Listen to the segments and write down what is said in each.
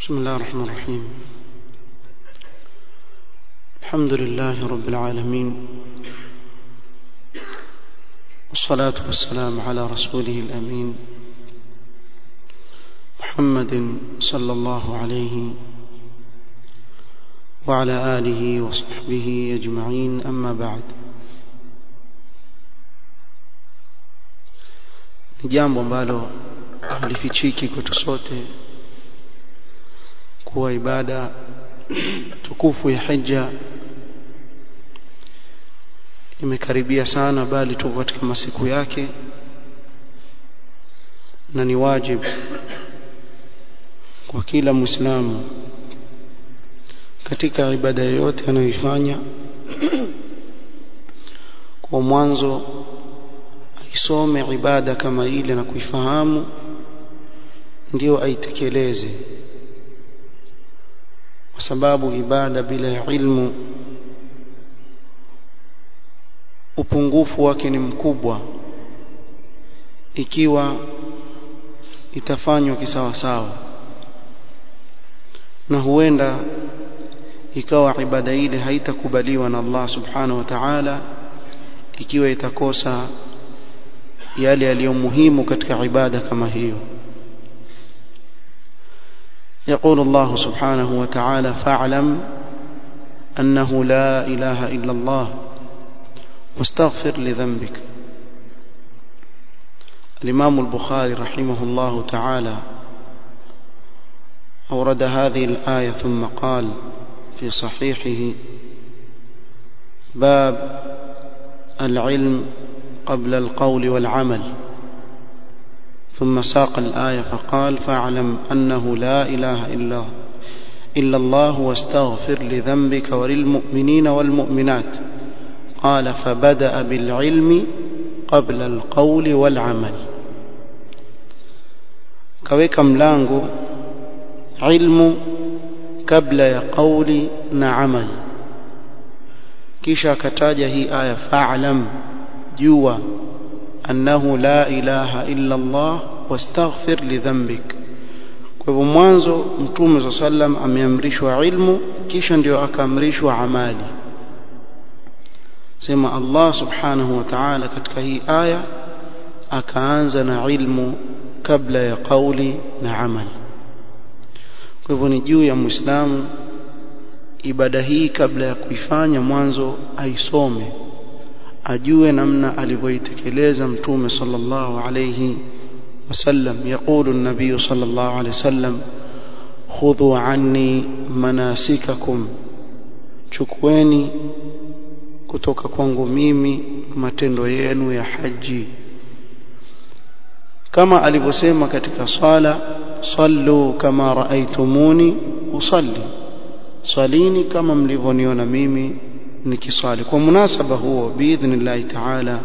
بسم الله الرحمن الرحيم الحمد لله رب العالمين والصلاة والسلام على رسوله الأمين محمد صلى الله عليه وعلى آله وصحبه أجمعين أما بعد ni jambo ambalo halifichiki kwetu sote kuwa ibada tukufu ya hija imekaribia sana bali tuko katika masiku yake na ni wajibu kwa kila muislamu katika ibada yoyote anayoifanya kwa mwanzo aisome ibada kama ile na kuifahamu ndio aitekeleze kwa sababu ibada bila ya ilmu upungufu wake ni mkubwa ikiwa itafanywa kisawasawa na huenda ikawa ibada ile haitakubaliwa na Allah subhanahu wa ta'ala ikiwa itakosa yale yaliyo muhimu katika ibada kama hiyo يقول الله سبحانه وتعالى فاعلم أنه لا إله إلا الله واستغفر لذنبك الإمام البخاري رحمه الله تعالى أورد هذه الآية ثم قال في صحيحه باب العلم قبل القول والعمل ثم ساق الآية فقال فاعلم أنه لا إله إلا إلا الله واستغفر لذنبك وللمؤمنين والمؤمنات قال فبدأ بالعلم قبل القول والعمل كويك ملانغو علم قبل ya قولي na amali kisha akataja hii aya fa'lam jua annahu la ilaha illa Allah wastaghfir lidhanbik kwa hivyo mwanzo mtume sallam ameamrishwa ilmu kisha ndio akaamrishwa amali sema Allah subhanahu wa ta'ala katika hii aya akaanza na ilmu kabla ya kauli na amali kwa hivyo ni juu ya muislamu ibada hii kabla ya kuifanya mwanzo aisome ajue namna alivyoitekeleza mtume sallallahu alayhi wasallam yaqulu an-nabiy sallallahu alayhi wasallam khudhu anni manasikakum chukueni kutoka kwangu mimi matendo yenu ya haji kama alivyosema katika swala sallu kama raaitumuni usalli swalini kama mlivyoniona mimi nikiswali kwa munasaba huo biidhnillahi taala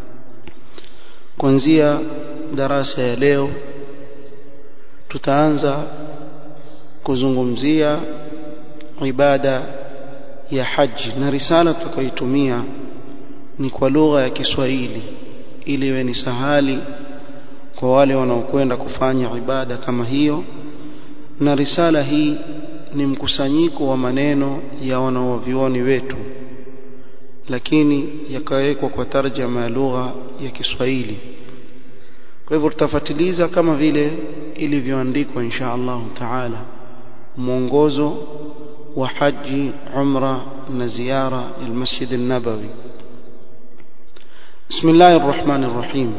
kuanzia darasa ya leo tutaanza kuzungumzia ibada ya haji na risala tutakayoitumia ni kwa lugha ya Kiswahili ili iwe ni sahali kwa wale wanaokwenda kufanya ibada kama hiyo na risala hii ni mkusanyiko wa maneno ya wanaovioni wetu lakini yakawekwa kwa tarjama ya lugha ya Kiswahili kwa hivyo tutafatiliza kama vile ilivyoandikwa insha Allah taala mwongozo wa haji umra na ziara ya Masjid an-Nabawi Bismillahir Rahmanir Rahim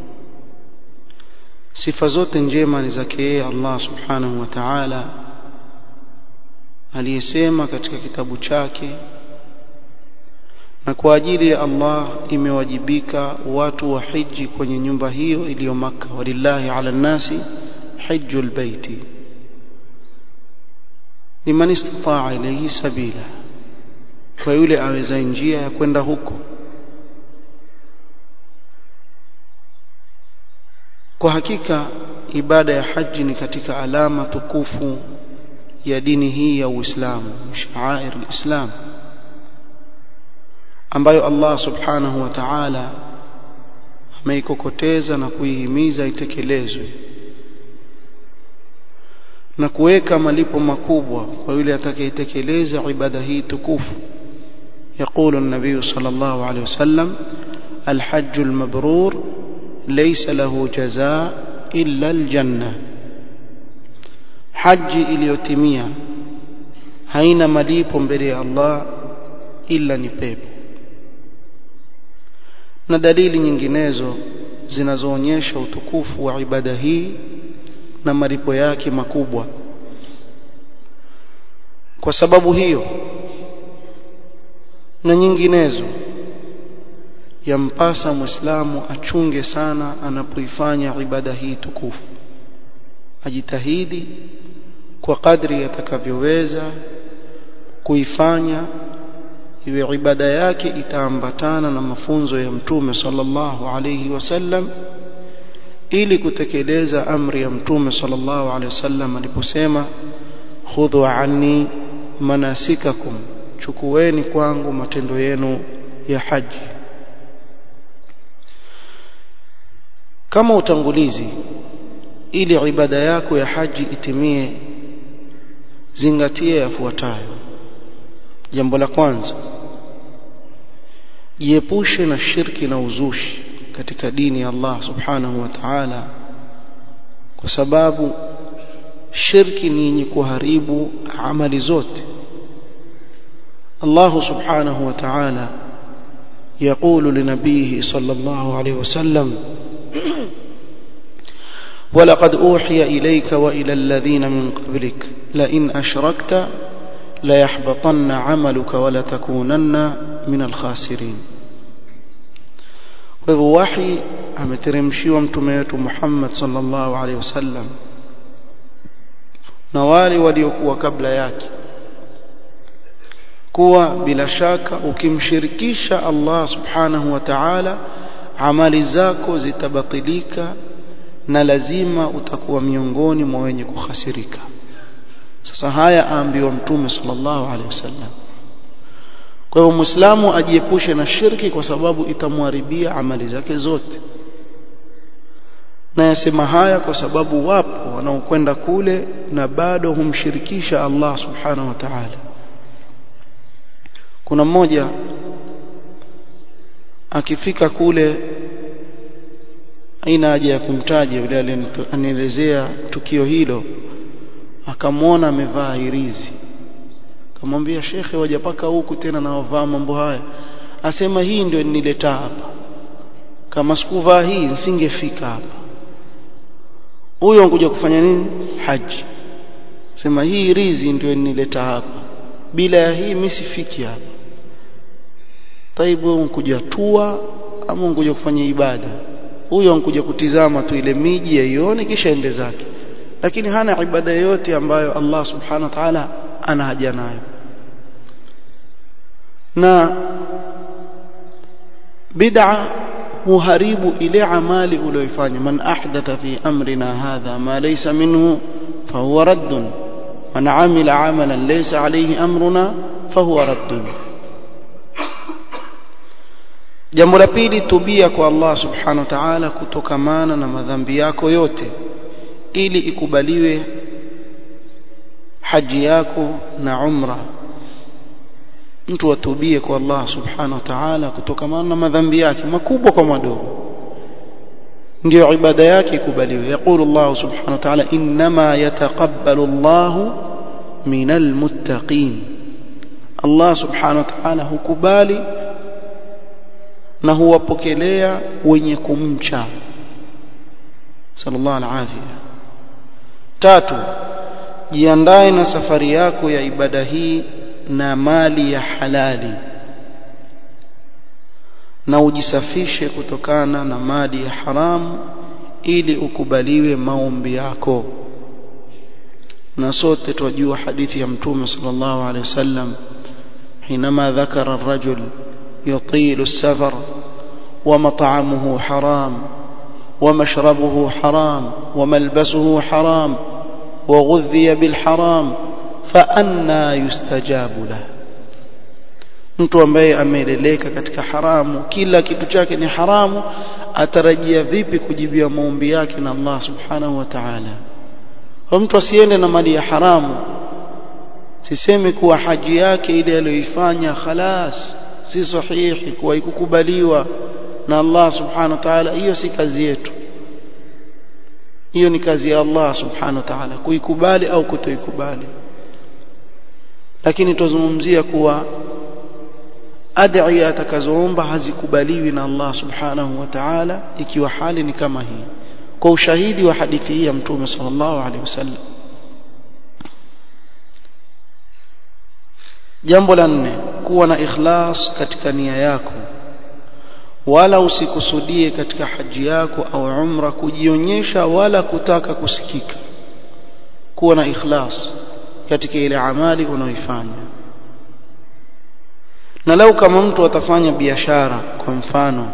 Sifa zote njema ni zake yeye Allah Subhanahu wa Ta'ala aliyesema katika kitabu chake na kwa ajili ya Allah imewajibika watu wa hiji kwenye nyumba hiyo iliyo maka walillahi ala nasi hajjul baiti liman istataa ilayhi sabila kwa yule aweza njia ya kwenda huko kwa hakika ibada ya haji ni katika alama tukufu ya dini hii ya Uislamu sha'air al-Islam ambayo Allah subhanahu wa ta'ala ameikokoteza na kuihimiza itekelezwe na kuweka malipo makubwa kwa yule atakayetekeleza ibada hii tukufu يقول النبي صلى الله عليه وسلم الحج المبرور ليس له جزاء إلا الجنة حج iliyotimia haina malipo mbele ya Allah ila ni pepo na dalili nyinginezo zinazoonyesha utukufu wa ibada hii na malipo yake makubwa kwa sababu hiyo na nyinginezo yampasa muislamu achunge sana anapoifanya ibada hii tukufu ajitahidi kwa kadri atakavyoweza kuifanya iwe ibada yake itaambatana na mafunzo ya mtume sallallahu alayhi wasallam ili kutekeleza amri ya mtume sallallahu alayhi wasallam aliposema khudhu anni manasikakum chukueni kwangu matendo yenu ya haji kama utangulizi ili ibada yako ya haji itimie zingatia yafuatayo jambo la kwanza jiepushe na shirki na uzushi katika dini ya Allah subhanahu wa ta'ala kwa sababu shirki ni yenye kuharibu amali zote الله سبحانه وتعالى يقول لنبيه صلى الله عليه وسلم ولقد أوحي إليك وإلى الذين من قبلك لئن أشركت ليحبطن عملك ولتكونن من الخاسرين وهو وحي ameteremshiwa mtume wetu Muhammad sallallahu alaihi wasallam na wale waliokuwa kabla yake kuwa bila shaka ukimshirikisha Allah subhanahu wa ta'ala amali zako zitabatilika na lazima utakuwa miongoni mwa wenye kuhasirika sasa haya aambiwa mtume sallallahu alaihi wasallam kwa hivyo muislamu ajiepushe na shirki kwa sababu itamharibia amali zake zote na yasema haya kwa sababu wapo wanaokwenda kule na bado humshirikisha Allah subhanahu wa ta'ala kuna mmoja akifika kule aina haja ya kumtaja yule anielezea tukio hilo akamwona amevaa hirizi akamwambia shekhe wajapaka huku tena na wavaa mambo haya asema hii ndio nileta hapa kama sikuvaa hii nisingefika hapa huyo ankuja kufanya nini haji sema hii rizi ndio nileta hapa bila ya hii mimi sifiki hapa taibu unkuja tua ama unkuja kufanya ibada huyo ankuja kutizama tu ile miji aione kisha ende zake lakini hana ibada yote ambayo Allah subhanahu wa ta'ala ana haja nayo na bid'a huharibu ile amali uliyoifanya man ahdatha fi amrina hadha ma laysa minhu fahuwa raddun man amila amalan laysa alayhi amruna fahuwa raddun jambo la pili tubia kwa Allah subhanahu wa ta'ala kutokamana na madhambi yako yote ili ikubaliwe haji yako na umra mtu atubie kwa Allah subhanahu wa ta'ala kutokamana na madhambi yake makubwa kwa madogo ndio ibada yake ikubaliwe yaqulu Allah subhanahu wa ta'ala inma yataqabbalu Allah minal muttaqin Allah subhanahu wa ta'ala hukubali na huwapokelea wenye kumcha sallallahu alaihi tatu jiandae na safari yako ya ibada hii na mali ya halali na ujisafishe kutokana na mali ya haramu ili ukubaliwe maombi yako na sote twajua hadithi ya mtume sallallahu alaihi wasallam حينما ذكر الرجل يطيل السفر ومطعمه حرام ومشربه حرام وملبسه حرام وغذي بالحرام فأنا يستجاب له mtu ambaye ameleleka katika haramu kila kitu chake ni haramu atarajia vipi kujibia maombi yake na Allah subhanahu wa ta'ala kwa mtu asiende na mali ya haramu sisemi kuwa haji yake ile aliyoifanya khalas si sahihi kuwa ikukubaliwa na Allah subhanahu wa ta'ala hiyo si kazi yetu hiyo ni kazi ya Allah subhanahu wa ta'ala kuikubali au kutoikubali lakini tuzungumzia kuwa ad'iya atakazoomba hazikubaliwi na Allah subhanahu wa ta'ala ikiwa hali ni kama hii kwa ushahidi wa hadithi hii ya mtume sallallahu alaihi wasallam jambo la nne kuwa na ikhlas katika nia yako wala usikusudie katika haji yako au umra kujionyesha wala kutaka kusikika kuwa na ikhlas katika ile amali unaoifanya na lau kama mtu atafanya biashara kwa mfano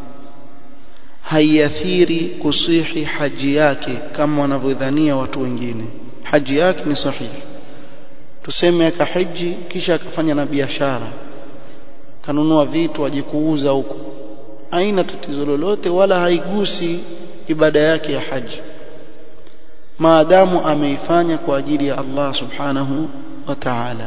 haiathiri kusihi haji yake kama wanavyodhania watu wengine haji yake ni sahihi tuseme akahiji kisha akafanya na biashara kanunua vitu aje kuuza huko haina tatizo lolote wala haigusi ibada yake ya haji maadamu ameifanya kwa ajili ya Allah subhanahu wa ta'ala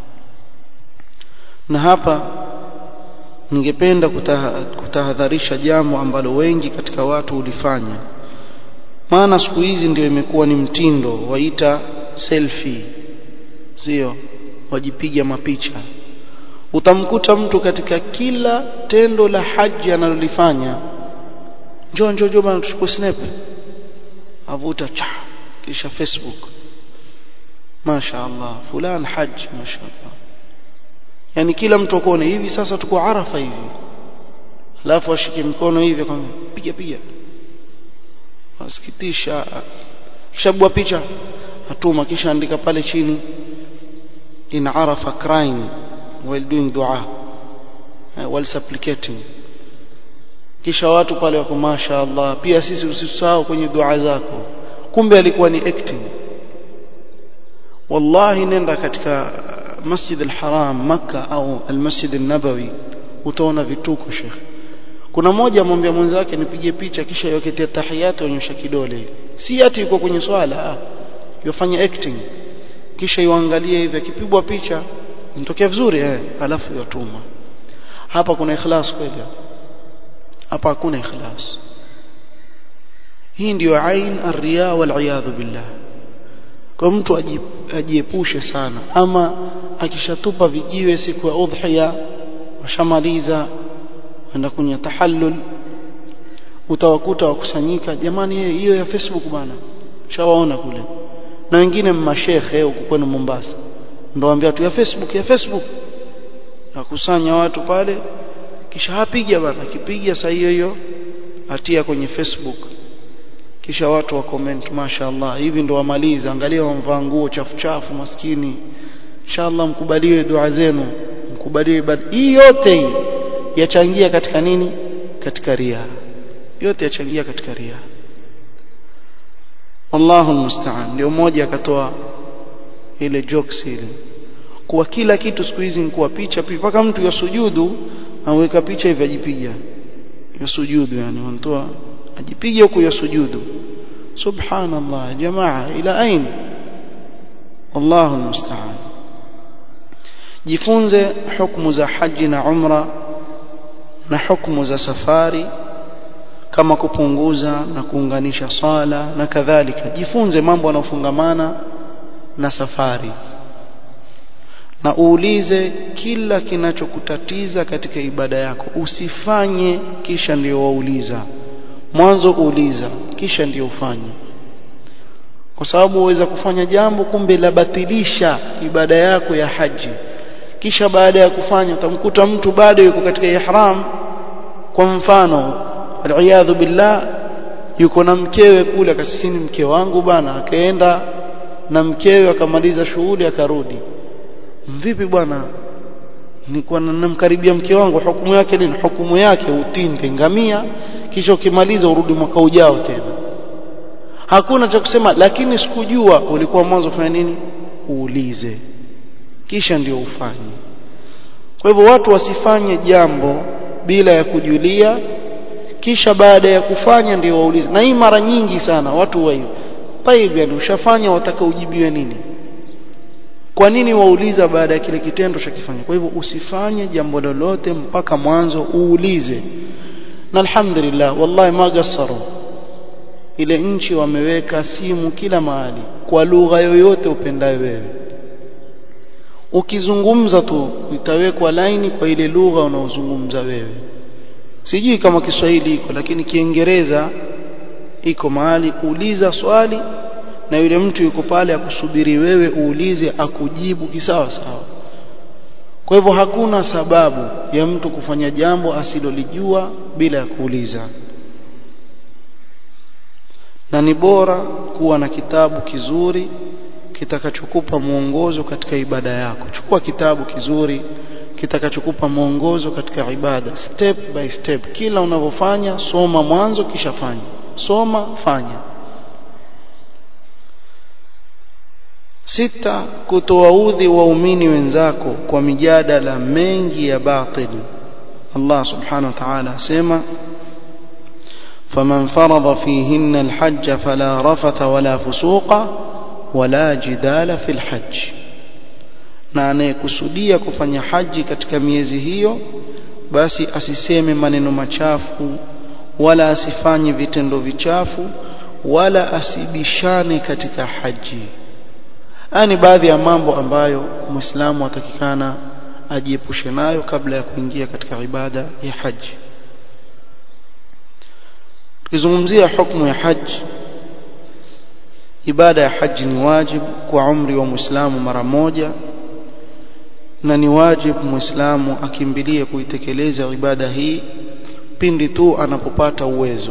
na hapa ningependa kutahadharisha jambo ambalo wengi katika watu hulifanya maana siku hizi ndio imekuwa ni mtindo waita selfie sio wajipiga mapicha utamkuta mtu katika kila tendo la haji analolifanya njoo njoo njoo bana tuchukue snap avuta cha kisha facebook masha Allah fulan haji masha Allah yani kila mtu akone hivi sasa tuko arafa hivi alafu ashike mkono hivi kwa piga piga wasikitisha kisha bua picha atuma kisha andika pale chini in arafa crying while doing dua while supplicating kisha watu pale wako masha Allah pia sisi usisahau kwenye dua zako kumbe alikuwa ni acting wallahi nenda katika masjid al-haram makka au al-masjid an-nabawi utaona vituko sheikh kuna mmoja amwambia mwenzake nipige picha kisha yoketea tahiyatu onyesha kidole si ati yuko kwenye swala yofanya acting kisha yuangalie hivi akipigwa picha inatokea vizuri eh alafu yatuma hapa kuna ikhlas kweli hapa hakuna ikhlas hii ndiyo ain ar-riya wal iyadhu billah kwa mtu ajiepushe sana ama akishatupa vijiwe siku ya udhiya washamaliza enda kwenye tahallul utawakuta wakusanyika jamani hiyo ya Facebook bana shawaona kule na wengine mashekhe huko kwenu Mombasa ndio waambia tu ya Facebook ya Facebook akusanya watu pale kisha hapiga bana akipiga saa hiyo hiyo atia kwenye Facebook kisha watu wa comment mashaallah hivi ndo wamaliza angalia wamvaa nguo chafu chafu maskini inshallah mkubaliwe dua zenu mkubaliwe ibada hii yote hii yachangia katika nini katika ria yote yachangia katika ria Allahu musta'an ndio mmoja akatoa ile jokes ile kuwa kila kitu siku hizi ni kuwa picha mpaka mtu yasujudu aweka picha hivi ajipiga yasujudu yani wanatoa ajipiga huko yasujudu subhanallah jamaa ila ain Allahu musta'an jifunze hukumu za haji na umra na hukumu za safari kama kupunguza na kuunganisha sala na kadhalika jifunze mambo yanayofungamana na safari na uulize kila kinachokutatiza katika ibada yako usifanye kisha ndio wauliza mwanzo uuliza kisha ndio ufanye kwa sababu uweza kufanya jambo kumbe labatilisha ibada yako ya haji kisha baada ya kufanya utamkuta mtu bado yuko katika ihram kwa mfano aliyadhu billah yuko na mkewe kule akasisini mke wangu bana akaenda na mkewe akamaliza shughuli akarudi vipi bwana nilikuwa namkaribia mke wangu hukumu yake nini hukumu yake utinde ngamia kisha ukimaliza urudi mwaka ujao tena hakuna cha kusema lakini sikujua ulikuwa mwanzo fanya nini uulize kisha ndio ufanye kwa hivyo watu wasifanye jambo bila ya kujulia kisha baada ya kufanya ndio waulize na hii mara nyingi sana watu wa طيب yani ushafanya wataka ujibiwe nini kwa nini wauliza baada ya kile kitendo chakifanya kwa hivyo usifanye jambo lolote mpaka mwanzo uulize na alhamdulillah wallahi magasaru ile nchi wameweka simu kila mahali kwa lugha yoyote upendayo wewe ukizungumza tu itawekwa laini kwa ile lugha unaozungumza wewe sijui kama Kiswahili iko lakini Kiingereza iko mahali uliza swali na yule mtu yuko pale akusubiri wewe uulize akujibu kisawa sawa kwa hivyo hakuna sababu ya mtu kufanya jambo asilolijua bila ya kuuliza na ni bora kuwa na kitabu kizuri kitakachokupa mwongozo katika ibada yako chukua kitabu kizuri kitakachokupa mwongozo katika ibada step by step kila unavyofanya soma mwanzo kisha fanya soma fanya sita kutowaudhi waumini wenzako kwa mijadala mengi ya batili Allah subhanahu wa ta'ala asema فمن فرض فيهن الحج فلا رفث ولا فسوق ولا جدال في الحج na anayekusudia kufanya haji katika miezi hiyo basi asiseme maneno machafu wala asifanye vitendo vichafu wala asibishane katika haji haya ni baadhi ya mambo ambayo muislamu atakikana ajiepushe nayo kabla ya kuingia katika ibada ya haji tukizungumzia hukumu ya haji ibada ya haji ni wajibu kwa umri wa muislamu mara moja na ni wajibu muislamu akimbilie kuitekeleza ibada hii pindi tu anapopata uwezo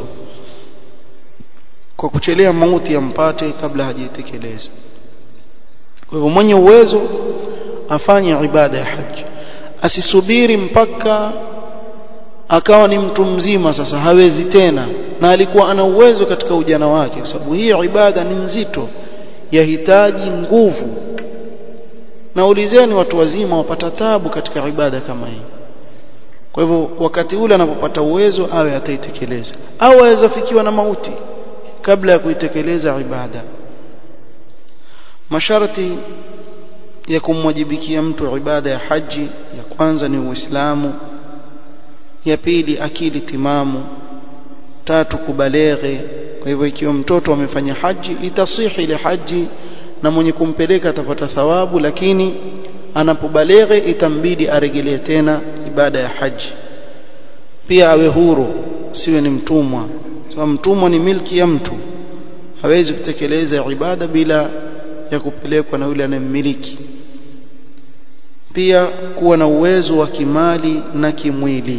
kwa kuchelea mauti yampate kabla hajaitekeleza kwa hivyo mwenye uwezo afanye ibada ya haji asisubiri mpaka akawa ni mtu mzima sasa hawezi tena na alikuwa ana uwezo katika ujana wake kwa sababu hii ibada ni nzito yahitaji nguvu na ulizeni watu wazima wapata tabu katika ibada kama hii kwa hivyo wakati ule anapopata uwezo awe ataitekeleza au aweza fikiwa na mauti kabla ya kuitekeleza ibada masharti ya kumwajibikia mtu ibada ya haji ya kwanza ni uislamu ya pili akili timamu tatu kubaleghe kwa hivyo ikiwa mtoto amefanya haji itasihi ile haji na mwenye kumpeleka atapata thawabu lakini anapobaleghe itambidi aregelee tena ibada ya haji pia awe huru siwe ni mtumwa sababu mtumwa ni milki ya mtu hawezi kutekeleza ibada bila ya kupelekwa na yule anayemmiliki pia kuwa na uwezo wa kimali na kimwili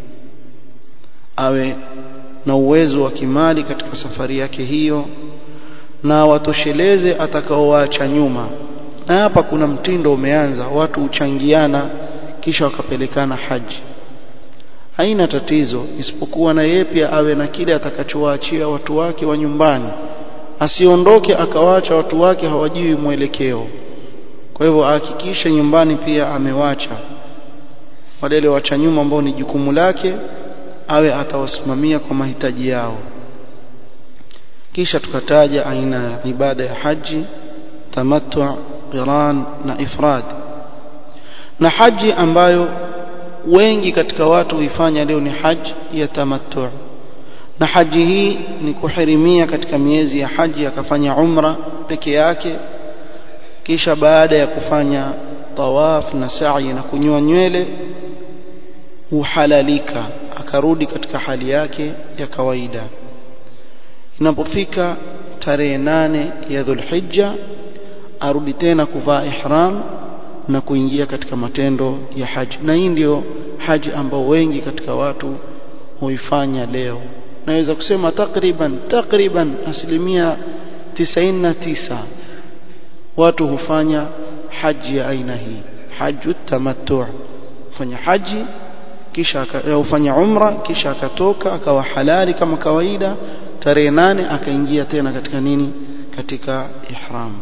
awe na uwezo wa kimali katika safari yake hiyo na watosheleze atakaowaacha nyuma na hapa kuna mtindo umeanza watu huchangiana kisha wakapelekana haji haina tatizo isipokuwa na yeye pia awe na kile atakachowaachia watu wake wa nyumbani asiondoke akawacha watu wake hawajui mwelekeo kwa hivyo ahakikishe nyumbani pia amewacha wale wacha nyuma ambao ni jukumu lake awe atawasimamia kwa mahitaji yao kisha tukataja aina ya ibada ya haji tamattu qiran na ifrad na haji ambayo wengi katika watu huifanya leo ni haji ya tamattu na haji hii ni kuhirimia katika miezi ya haji akafanya umra peke yake kisha baada ya kufanya tawaf na sa'i na kunyoa nywele uhalalika akarudi katika hali yake ya kawaida inapofika tarehe nane ya Dhulhijja arudi tena kuvaa ihram na kuingia katika matendo ya haji na hii ndio haji ambao wengi katika watu huifanya leo naweza kusema takriban takriban asilimia 99 watu hufanya haji ya aina hii haju tamattu fanya haji kisha ufanya umra kisha akatoka akawa halali kama kawaida tarehe nane akaingia tena katika nini katika ihram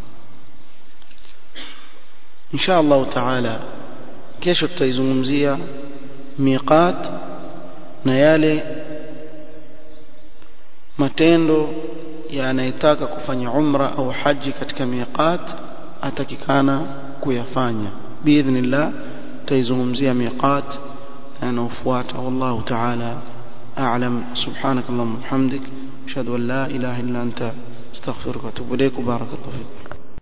insha Allah taala kesho tutaizungumzia miqat na yale matendo ya anayetaka kufanya umra au haji katika miqat atakikana kuyafanya biidhnillah taizungumzia miqat yanayofuata wallahu ta'ala a'lam subhanakallahumma wa bihamdik ashhadu an la ilaha illa anta astaghfiruka wa atubu ilayk barakallahu fik